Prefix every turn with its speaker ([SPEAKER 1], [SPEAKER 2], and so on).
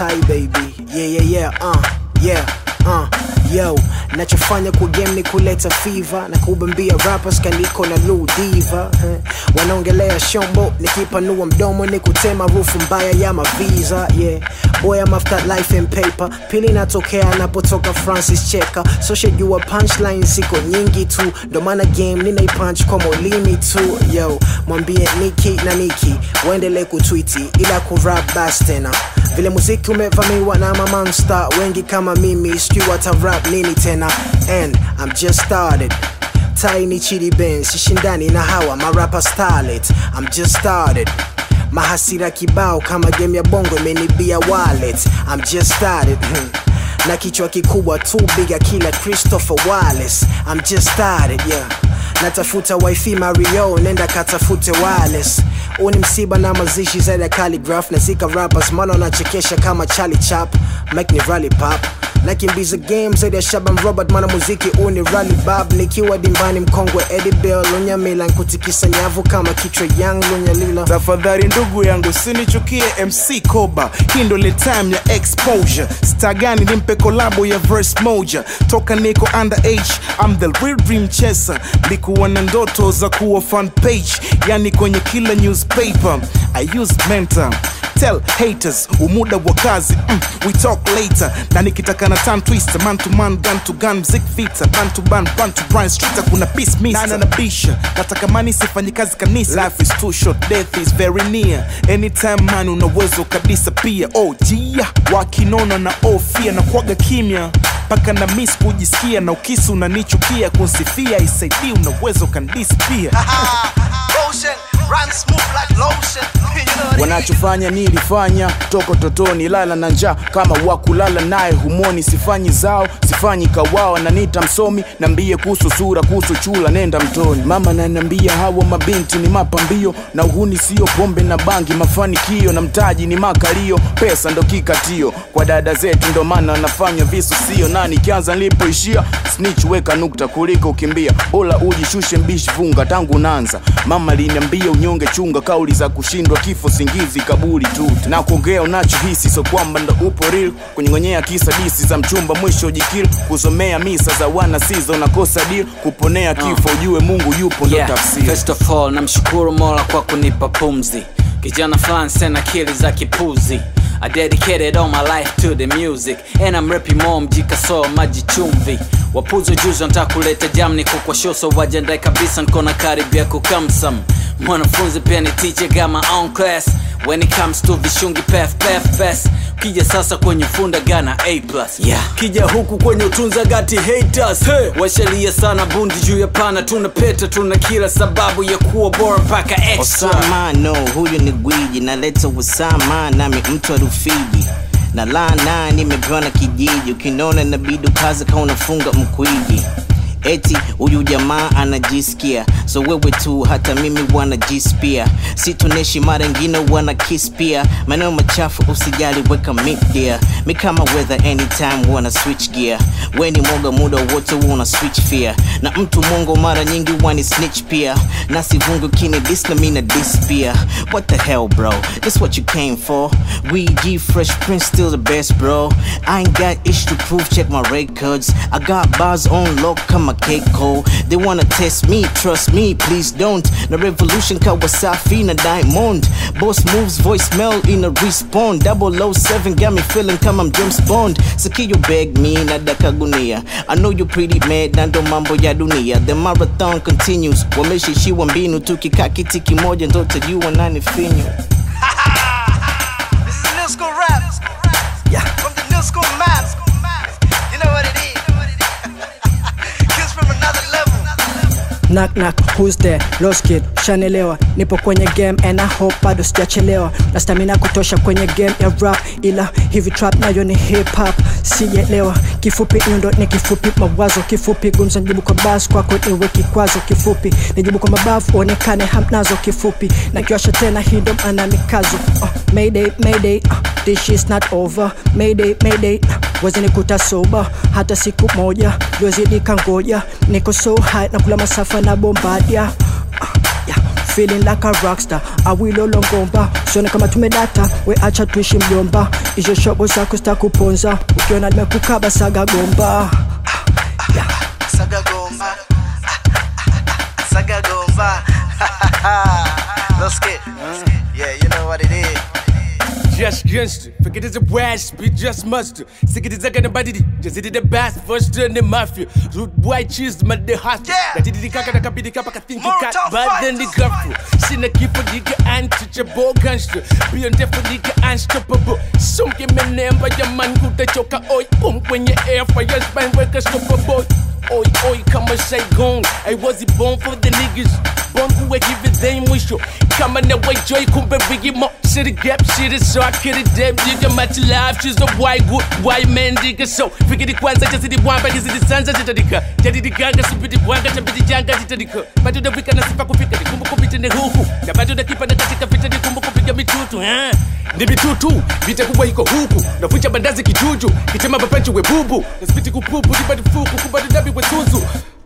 [SPEAKER 1] Tai baby yeah yeah yeah uh yeah uh yo nachofanya kwa game ni kuleta fever na kubambia rappers kaniko na Lil diva eh. wanaongelea shombo nikipanua mdomo ni kutema rufu mbaya ya maviza yeah boy I'm after life and paper pili natokea napotoka Francis Cheka so shajua punchline ziko nyingi tu ndo maana game ninaipunch kwa molimi tu yo mwambie Niki na Niki waendelee kutwiti ila kurap bas tena vile muziki umevamiwa na mamonster wengi kama mimi sijui watarap nini tena and I'm just started tiny chidi ben sishindani na hawa marapa starlet I'm just started mahasira kibao kama game ya bongo imenibia wallet I'm just started hmm. na kichwa kikubwa tu biga kila Christopher Wallace I'm just started yeah natafuta wifi Mario nenda katafute wireless huu ni msiba na mazishi zaidi ya calligraph na zika rappers mala wanachekesha kama Charlie Chap Mike ni rally pop nakimbiza game zaidi ya Shaban Robert mwana muziki huu ni rally bab nikiwa dimbani mkongwe Eddie Bell lunyamila nkutikisa nyavu kama kichwa yang lunyalila
[SPEAKER 2] tafadhali ndugu yangu sinichukie mc koba hii ndo ile time ya exposure star gani nimpe kolabo ya verse moja toka niko underage I'm the real dream chaser likuwa na ndoto za kuwa fan page yani kwenye kila newspaper I use mentor tell haters umuda wa kazi mm, we talk later na nikitaka na tan twister man to man gun to gun mzik vita ban to ban ban to brand street kuna peace mister na nabisha nataka mani sifanyi kazi kanisa life is too short death is very near anytime man una uwezo kabisa pia oh jia wakinona na ofia na kwaga kimya mpaka na miss kujisikia na ukisi unanichukia kunsifia isaidii una uwezo kandisi pia
[SPEAKER 3] Motion run smooth like lotion. You know what it is.
[SPEAKER 4] wanachofanya nilifanya toko totoni lala na njaa kama wakulala naye humoni sifanyi zao sifanyi kawawa na nita msomi nambie kuhusu sura kuhusu chula nenda mtoni mama nanambia hawa mabinti ni mapambio na uhuni sio pombe na bangi mafanikio na mtaji ni makalio pesa ndo kikatio kwa dada zetu ndo maana wanafanya visu sio na nikianza nilipoishia snitch weka nukta kuliko ukimbia bora ujishushe mbishi funga tangu nanza mama liniambia unyonge chunga kauli za kushindwa kifo singizi kaburi tu na kuongea unachohisi so kwamba ndo upo real kunyongonyea kisa disi za mchumba mwisho jikil kusomea misa za wana sizo nakosa deal kuponea kifo ujue mungu yupo ndo
[SPEAKER 5] Yeah,
[SPEAKER 4] tafsiri
[SPEAKER 5] first of all namshukuru mola kwa kunipa pumzi kijana fulani sena akili za kipuzi I dedicated all my life to the music and I'm rapping more mjikasoa maji chumvi wapuzo juzi wanataka kuleta jam niko kwa show so wajiandae kabisa nkona karibia kukamsam mwanafunzi pia ni teacher got my own class when it comes to vishungi pef pef pes kija sasa kwenye funda gana a plus yeah. kija huku kwenye utunza gati haters hey. washalia sana bundi juu ya pana tuna peta tuna kila sababu ya kuwa bora mpaka extra
[SPEAKER 6] Osama no, huyu ni gwiji, naleta usama nami mtu wa Rufiji na lana nimepewa na kijiji, ukinona inabidi ukaze kama unafunga mkwiji eti huyu jamaa anajisikia so wewe tu hata mimi wanajispia situneshi mara ingine wana kiss pia maneno machafu usijali weka media mi kama weather anytime wana switch gear weni mwoga muda wote wana switch fear na mtu mongo mara nyingi wani snitch pia na sivungu kini dis na mina dis pia what the hell bro this what you came for we G fresh prince still the best bro I ain't got ish to prove check my records I got bars on lock kama Keiko they wanna test me trust me please don't na revolution kawasafi na diamond boss moves voicemail in a respond 007 got me feeling kama I'm James Bond Sikio beg me na dakagunia I know you pretty mad na ndo mambo ya dunia the marathon continues wameshishiwa mbinu tukikaa kiti kimoja ndo tajua nani finyu
[SPEAKER 3] This is new school rap. Yeah. From the new school maps. You know what it is. Kids from another level.
[SPEAKER 1] Knock knock, who's there? Lost kid, shanelewa Nipo kwenye game and I hope bado sijachelewa Na stamina kutosha kwenye game ya rap Ila hivi trap nayo ni hip hop Sijaelewa, kifupi nyundo ni kifupi Mawazo kifupi, gumza nijibu kwa bas Kwako niwe kikwazo kifupi Nijibu kwa mabavu, onekane hamnazo kifupi Na kiwasha tena hii ndo maana mikazo uh, Mayday, mayday, uh, this is not over Mayday, mayday, uh, wezi nikuta soba Hata siku moja, juwezi nikangoja Niko so high, na kula masafa na bombadia uh, yeah.
[SPEAKER 7] feeling like a rockstar awilolongomba sione kama tumedata we acha tuishi mjomba izo shobo zako zitakuponza ukiona nimekukaba saga gomba
[SPEAKER 3] Saga Gomba. Saga Gomba. Let's get. Yeah, you know what it is.
[SPEAKER 8] Just gangster, forget it's a wash, be just mustard. Sick it is like anybody, just did the best first in the mafia. Root white cheese, my the hot.
[SPEAKER 3] Yeah.
[SPEAKER 8] That did the kaka, that be the kappa, think you cat,
[SPEAKER 3] Molotov
[SPEAKER 8] but then the
[SPEAKER 3] fighters.
[SPEAKER 8] gaffer. Sina keep a nigga untouchable gangster. Be on deaf nigga unstoppable. Some give me name by your man who the choker oi. Pump when your air for your spine, wake a stopper boy. Oi, oi, come and say gone. I was it born for the niggas. Born who give it them wish you. Come on away, joy, kumbe biggie mo. City gap, shit is so I kid it damn nigga. Match life, she's a white good, white man nigga. So, figure the kwanza, just the one, but is the sansa jitadika. Jadi the ganga, subidi wanga, chabidi janga jitadika. Bado da wika na sifa kufika, ni kumbu kupita ni huhu. Na bado da kipa na katika vita, ni kumbu kupiga mitutu, eh. Ni mitutu, vita kubwa iko huku. Navunja bandazi kijuju, kitema bapanchi we bubu. Na spiti kupupu, ni bado fuku, kubado dabi we suzu.